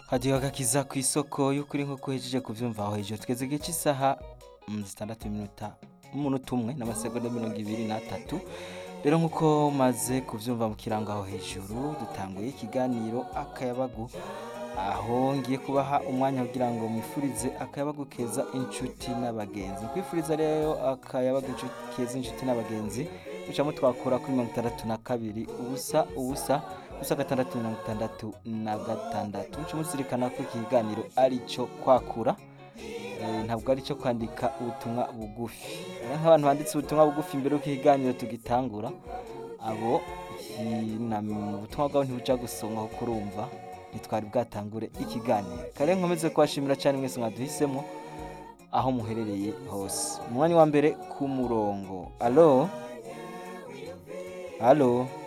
hadiyo agakiza ku isoko y'ukuri nk'uko uhejeje kuvyumva aho hejuru tugeze igihe cy'isaha mm, zitandatu iminota umunota umwe n'amasegonda mirongo ibiri n'atatu rero nk'uko maze kuvyumva mu kirango aho hejuru dutanguye ikiganiro akayabagu aho ngiye kubaha umwanya kugira ngo mwifurize akayabagu keza inshuti n'abagenzi kwifuriza rero akayabagu inshu- keza inshuti n'abagenzi mucamo twakora kuri mirongo itandatu na kabiri ubusa ubusa ubusa gatandatu mirongo itandatu na gatandatu muce muzirikana ko iki kiganiro ari cyo kwakura Eh, ntabwo ari cyo kwandika ubutumwa bugufi Eh, nk'abantu banditse ubutumwa bugufi mbere y'uko ikiganiro tugitangura abo iki- na- ubutumwa bwabo ntibuja gusomwa kuko urumva ntitwari bwatangure ikiganiro kare nkomeze kubashimira cyane mwese mwaduhisemo aho muherereye hose umwanya wa mbere ku murongo alo alo